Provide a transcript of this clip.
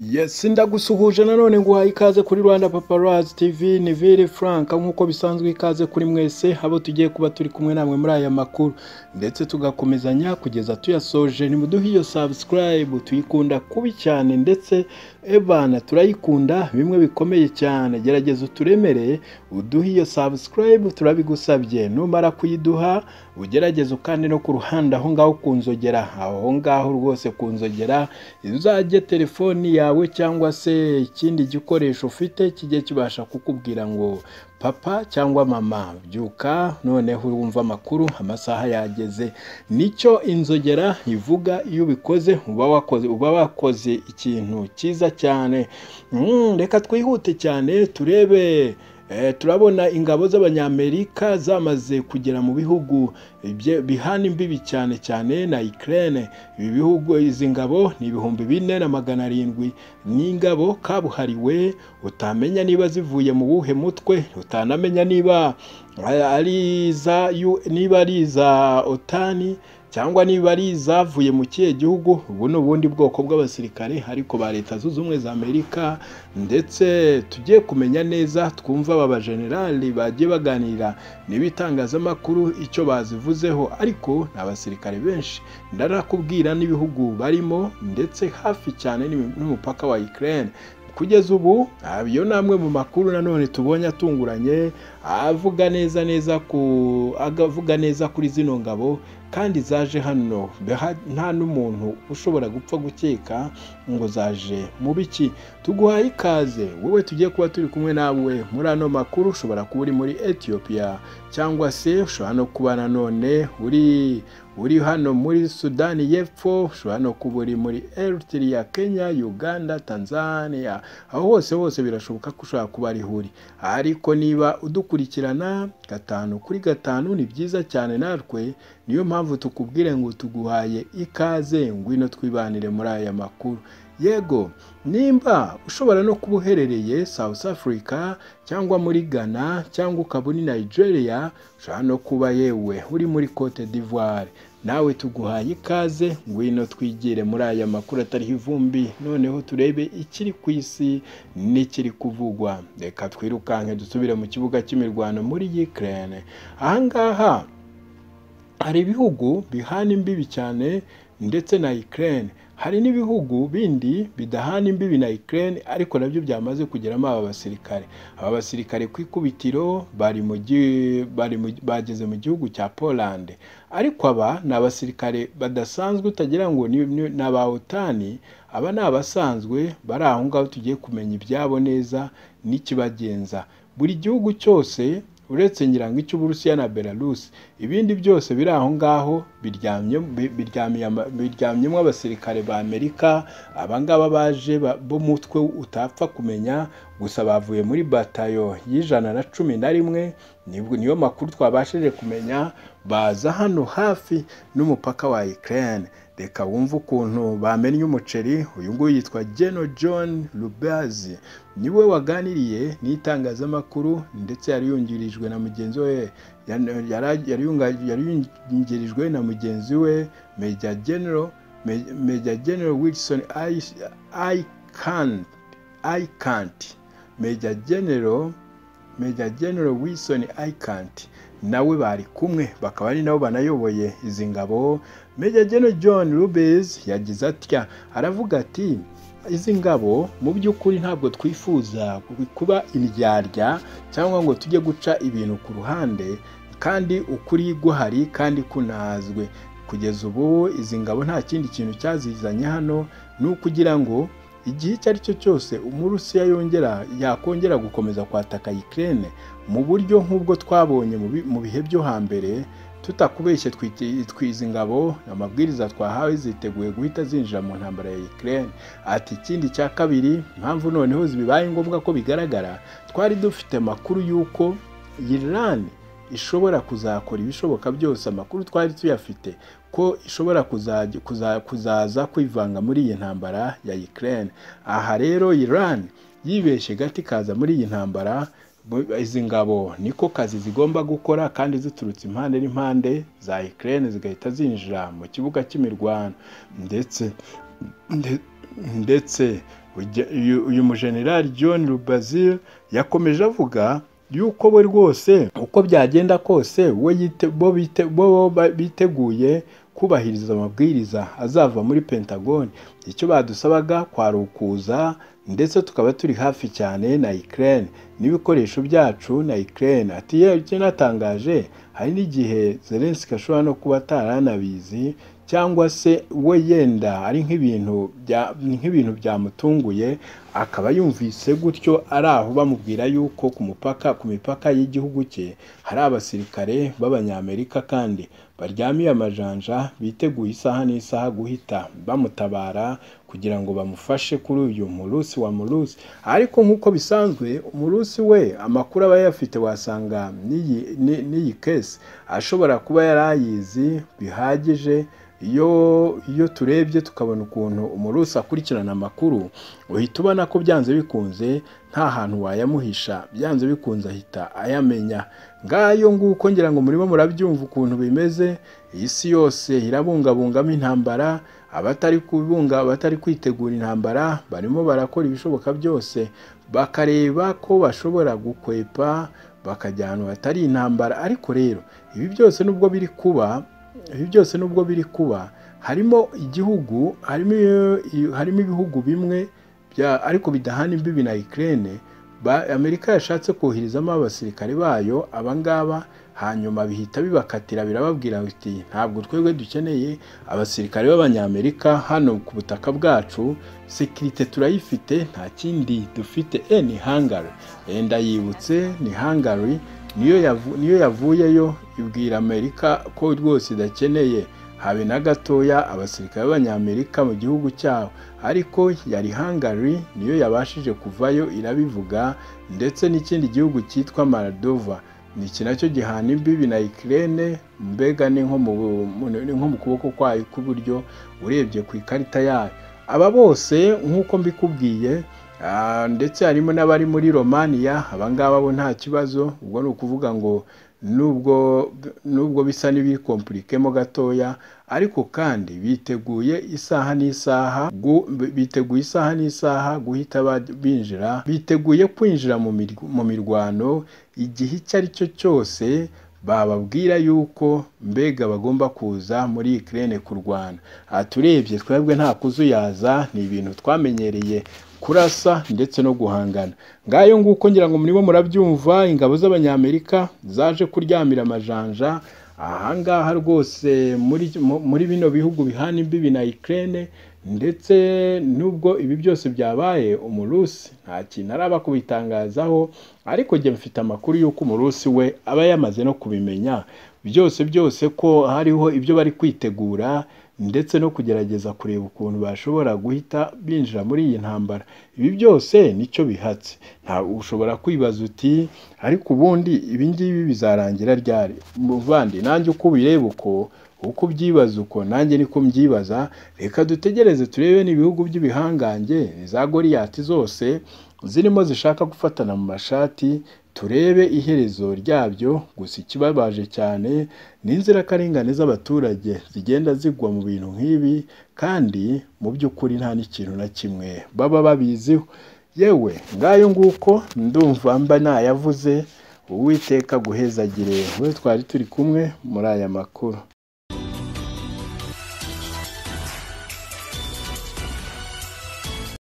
Yes ndagusuhuje nanone nguhaye ikaze kuri Rwanda Paparazzi TV ni Vili Frank nk'uko bisanzwe ikaze kuri mwese abo tugiye kuba turi kumwe namwe muri aya makuru ndetse tugakomezanya kugeza tuyasoje nimuduhe iyo subscribe tuyikunda kubi cyane ndetse ebana turayikunda bimwe bikomeye cyane gerageza uturemereye uduhe iyo subscribe turabigusabye numara kuyiduha ugerageze ukande no ku ruhande aho ngaho ku nzogera aho ngaho rwose ku nzogera uzajye telefoni yawe yawe cyangwa se ikindi gikoresho ufite kijye kibasha kukubwira ngo papa cyangwa mama byuka noneho wumva amakuru amasaha yageze nicyo inzogera ivuga iyo ubikoze uba wakoze uba wakoze ikintu cyiza cyane reka twihute cyane turebe turabona ingabo z'abanyamerika zamaze kugera mu bihugu bihana imbibi cyane cyane na ikirere ibi bihugu izi ngabo ni ibihumbi bine na magana arindwi n'ingabo kabuhariwe utamenya niba zivuye mu buhe mutwe utanamenya niba ari iza niba ari iza otani cyangwa niba ari izavuye mu kihe gihugu ubu ni ubundi bwoko bw'abasirikare ariko ba leta zunze ubumwe za amerika ndetse tugiye kumenya neza twumva aba bajenerali bagiye baganira n'ibitangazamakuru icyo bazivuzeho ariko ni abasirikare benshi ndarakubwira n'ibihugu barimo ndetse hafi cyane n'umupaka wa ikirere kugeza ubu iyo ni amwe mu makuru nanone tubonye atunguranye avuga neza neza ku avuga neza kuri zino ngabo kandi zaje hano nta n'umuntu ushobora gupfa gukeka ngo zaje mu biki tuguhaye ikaze wowe tugiye kuba turi kumwe nawe muri ano makuru ushobora kuba uri muri etiyopiya cyangwa se ushobora no kuba nanone uri uri hano muri sudani y'epfo ushobora no kuba uri muri eritiriya kenya uganda tanzania aho hose hose birashoboka ko ushobora kuba ariho uri ariko niba udukurikirana gatanu kuri gatanu ni byiza cyane natwe niyo mpamvu tukubwire ngo tuguhaye ikaze ngwino twibanire muri aya makuru yego nimba ushobora no kuba uherereye south africa cyangwa muri ghana cyangwa ukaba uri nigeria ushobora no kuba yewe uri muri cote d'ivoire nawe tuguhaye ikaze ngwino twigire muri aya makuru atariho ivumbi noneho turebe ikiri ku isi n'ikiri kuvugwa reka twirukanke dusubire mu kibuga cy'imirwano muri ukraine ahangaha hari ibihugu bihana imbibi cyane ndetse na Ukraine hari n'ibihugu bindi bidahana imbibi na Ukraine ariko nabyo byamaze kugeramo aba basirikare aba basirikare ku ikubitiro bari mu bari bageze mu gihugu cya Poland ariko aba ni abasirikare badasanzwe utagira ngo ni aba otani aba ni abasanzwe bari aho ngaho tugiye kumenya ibyabo neza n'ikibagenza buri gihugu cyose uretse ngirango icy'uburusiya na belarus ibindi byose biri aho ngaho biryamyemo abasirikare ba amerika abangaba baje bo mutwe utapfa kumenya gusa bavuye muri batayo y'ijana na cumi na rimwe niyo makuru twabashije kumenya baza hano hafi n'umupaka wa ikirere reka wumve ukuntu bamennye umuceri uyu nguyu yitwa geno john rubazi niwe waganiriye n'itangazamakuru ndetse yari yungirijwe na mugenzi we yari yungirijwe na mugenzi we meja genero meja genero wilson ayikanti meja genero meja genero wilson ayikanti nawe bari kumwe bakaba ari nabo banayoboye izi ngabo meja geno john rubes yagize atya aravuga ati izi ngabo mu by'ukuri ntabwo twifuza kuba indyarya cyangwa ngo tujye guca ibintu ku ruhande kandi ukuri guhari kandi kunazwe kugeza ubu izi ngabo nta kindi kintu cyazizanye hano ni ukugira ngo igihe icyo ari cyo cyose umurusiya yongera yakongera gukomeza kwataka ikirere mu buryo nk'ubwo twabonye mu bihe byo hambere tutakubeshye twiza ingabo amabwiriza twahawe ziteguye guhita zinjira mu ntambara ya ikirere ati ikindi cya kabiri impamvu noneho bibaye ngombwa ko bigaragara twari dufite amakuru y'uko yirani ishobora kuzakora ibishoboka byose amakuru twari tuyafite ko ishobora kuzaza kwivanga muri iyi ntambara ya ikirere aha rero Iran yibeshye gati kaza muri iyi ntambara izi ngabo niko kazi zigomba gukora kandi ziturutse impande n'impande za ikirere zigahita zinjira mu kibuga cy'imirwano ndetse ndetse Ujya- uyu- uyu mujenerali john rubazil yakomeje avuga yuko we rwose uko byagenda kose we yite- bo bite- bo ba- biteguye kubahiriza amabwiriza azava muri pentagoni icyo badusabaga kwari ukuza ndetse tukaba turi hafi cyane na Ukraine n'ibikoresho byacu na Ukraine ati "Yewe icyo natangaje hari n'igihe Zelensky ashobora no kuba ataranabizi cyangwa se we yenda ari nk'ibintu bya- nk'ibintu byamutunguye akaba yumvise gutyo ari aho bamubwira yuko ku mupaka ku mipaka y'igihugu cye hari abasirikare b'abanyamerika kandi baryamiye amajanja biteguye isaha n'isaha guhita bamutabara kugira ngo bamufashe kuri uyu murusi wa murusi ariko nk'uko bisanzwe umurusi we amakuru aba yayafite wasanga n'iyi ni- n'iyi kesi ashobora kuba yari ayizi bihagije iyo iyo turebye tukabona ukuntu umurusi akurikirana amakuru uhita ubona ko byanze bikunze nta hantu wayamuhisha byanze bikunze ahita ayamenya ngayo nguko ngira ngo murimo murabyumva ukuntu bimeze isi yose irabungabungamo intambara abatari kubunga abatari kwitegura intambara barimo barakora ibishoboka byose bakareba ko bashobora gukwepa bakajya ahantu hatari intambara ariko rero ibi byose nubwo biri kuba ibi byose nubwo biri kuba harimo igihugu harimo harimo ibihugu bimwe bya- ariko bidahana imbibi na Ukraine ba- Amerika yashatse koherezamo abasirikare bayo abangaba hanyuma bihita bibakatira birababwira biti ntabwo twebwe dukeneye abasirikare b'abanyamerika hano ku butaka bwacu sekirite turayifite nta kindi dufite e ni hangari yenda yibutse ni hangari niyo yavu- niyo yavuyeyo ibwira amerika ko rwose idakeneye habe na gatoya abasirikare b'abanyamerika mu gihugu cyabo ariko yari hangari niyo yabashije kuvayo irabivuga ndetse n'ikindi gihugu cyitwa maradova iki nacyo gihana imbibi na ikirere mbega ni nko mu ni nko mu kuboko kwayo kw'iburyo urebye ku ikarita yayo aba bose nk'uko mbikubwiye ah, ndetse harimo n'abari muri romaniya abangaba bo nta kibazo ubwo ni ukuvuga ngo nubwo nubwo bisa n'ibikompurikemo gatoya ariko kandi biteguye isaha n'isaha gu- biteguye isaha n'isaha guhita ba- binjira biteguye kwinjira mu mirw- mu mirwano igihe icyo ari cyo cyose bababwira yuko mbega bagomba kuza muri Ukraine kurwana aha turebye twebwe nta kuzuyaza ni ibintu twamenyereye kurasa ndetse no guhangana ngayo nguko ngira ngo murimo murabyumva ingabo z'abanyamerika zaje kuryamira amajanja ahangaha rwose muri mu- muri bino bihugu bihana imbibi na Ukraine ndetse nubwo ibi byose byabaye umurusi nta kintu araba kubitangazaho ariko njye mfite amakuru y'uko umurusi we aba yamaze no kubimenya byose byose ko hariho ibyo bari kwitegura ndetse no kugerageza kureba ukuntu bashobora guhita binjira muri iyi ntambara ibi byose nicyo bihatse nta ushobora kwibaza uti ariko ubundi ibi ngibi bizarangira ryari muvandi nanjye uko ubireba uko uko ubyibaza uko nanjye niko mbyibaza reka dutegereze turebe n'ibihugu by'ibihangange za goriyati zose zirimo zishaka gufatana mu mashati turebe iherezo ryabyo gusa ikibabaje cyane ni inzirakarengane z'abaturage zigenda zigwa mu bintu nk'ibi kandi mu by'ukuri nta n'ikintu na kimwe baba babiziho yewe ngayo nguko ndumva mba nayavuze uwiteka aguhezagire we twari turi kumwe muri aya makuru